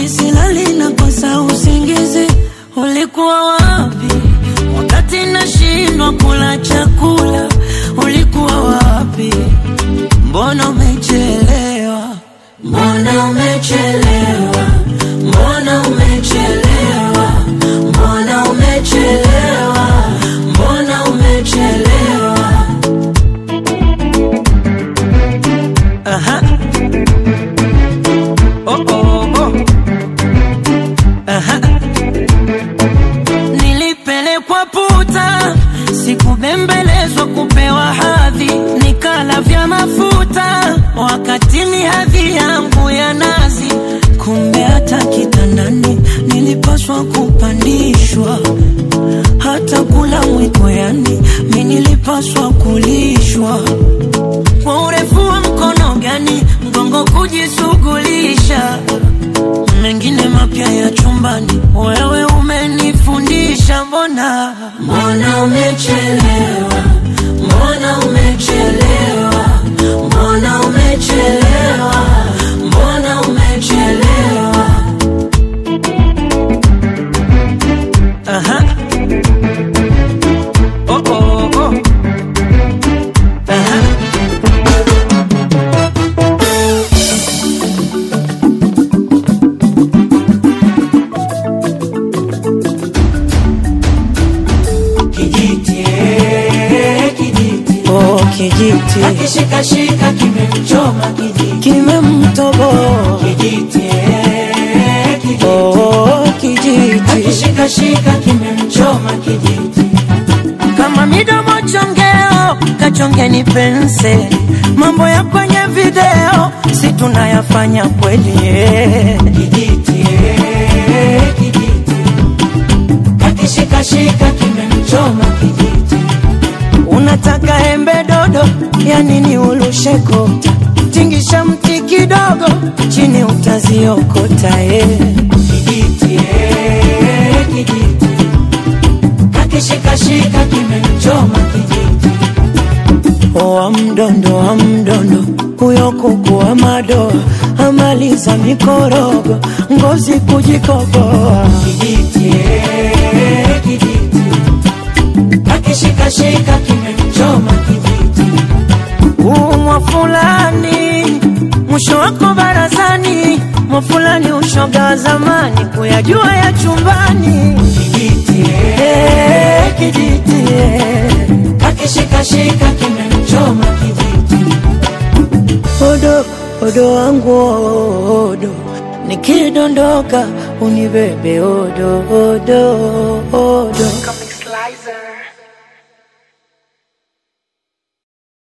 kweli silali na kosa usingizi. Ulikuwa wapi wakati nashindwa kula chakula? Ulikuwa wapi? Mbona umechelewa? Mbona umechelewa? Mbona umechelewa? Mbona umechelewa? Mbona umechelewa? Aha. Oh, oh, oh. Aha. Nilipelekwa puta, sikubembelezwa kupewa hadhi, nikala vya mafuta wakati ni hadhi yangu ya nazi. Kumbe hata kitandani nilipaswa kupandishwa, hata kula mwiko, yani mi nilipaswa kulishwa kwa urefu wa mkono gani mgongo kujishughulisha mengine mapya ya chumbani, wewe umenifundisha. Mbona mbona umechelewa, mbona umechelewa, mbona umechelewa, mbona umechelewa. Aha. Oh, oh, oh. Aha. Kijiti, eh, kijiti. Oh, kijiti Akishikashika kimemchoma kijiti. kimemtoboa. Kijiti, eh, kijiti. Oh, kijiti Akishikashika kimemchoma kijiti. kama midomo chongeo, kachongeni penseli. Mambo ya kwenye video si tunayafanya kweli eh. Kijiti, eh, kijiti. Akishikashika kimemchoma kijiti. Unataka embe dodo, ya nini ulusheko? Tingisha mti kidogo, chini utaziokota eh. Kijiti, eh, kijiti. Akishikashika kimemchoma kijiti. Wa mdondo wa mdondo, huyo kuku wa madoa amaliza mikorogo, ngozi kujikoboa. Kijiti, eh, kijiti. Akishikashika kimemchoma kijiti. umwa fulani mwisho wako barazani mwa fulani ushoga wa zamani kuyajua ya chumbani Kijiti, eh, Eh, kijiti eh. akishikashika kimemchoma kijiti. odo odo wangu odo nikidondoka unibebe odo odo odo Comic Slicer.